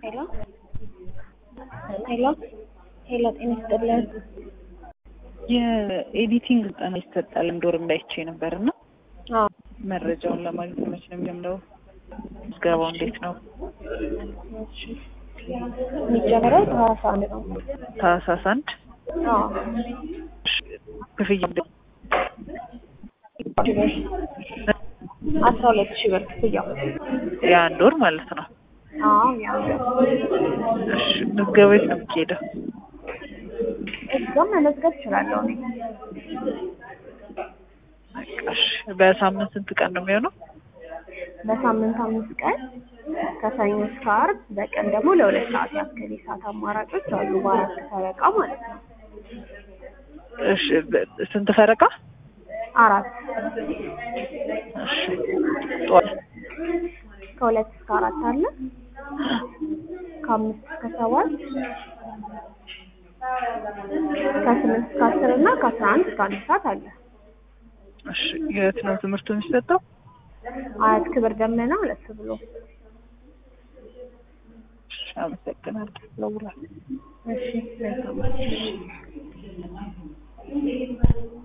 ሄሎ ሄሎ ሄሎ ጤና ይስጥልን። የኤዲቲንግ ስልጠና ይሰጣል እንዶር እንዳይቼ ነበር እና አዎ መረጃውን ለማግኘት መች ነው የሚጀምረው? ምዝገባው እንዴት ነው? እሺ የሚጀምረው ታህሳስ አንድ ነው። ታህሳስ አንድ አዎ ክፍያ እንዴት? አስራ ሁለት ሺህ ብር ክፍያው። የአንድ ወር ማለት ነው። አዎ ያው እሺ ምዝገባ የት ነው የሚካሄደው? እዛም መመዝገብ እችላለሁ እኔ። በቃ እሺ በሳምንት ስንት ቀን ነው የሚሆነው? በሳምንት አምስት ቀን ከሰኞ እስከ ዓርብ በቀን ደግሞ ለሁለት ሰዓት ያክል የሰዓት አማራጮች አሉ በአራት ፈረቃ ማለት ነው። እሺ በ- ስንት ፈረቃ? አራት እሺ ጠዋት ከሁለት እስከ አራት አለ ከአምስት እስከ ሰባት ከስምንት እስከ አስር እና ከአስራ አንድ እስከ አንድ ሰዓት አለ። እሺ የት ነው ትምህርቱ የሚሰጠው? አያት ክብር ደመና ሁለት ብሎ እሺ አመሰግናለሁ። ለውላ እሺ መልካም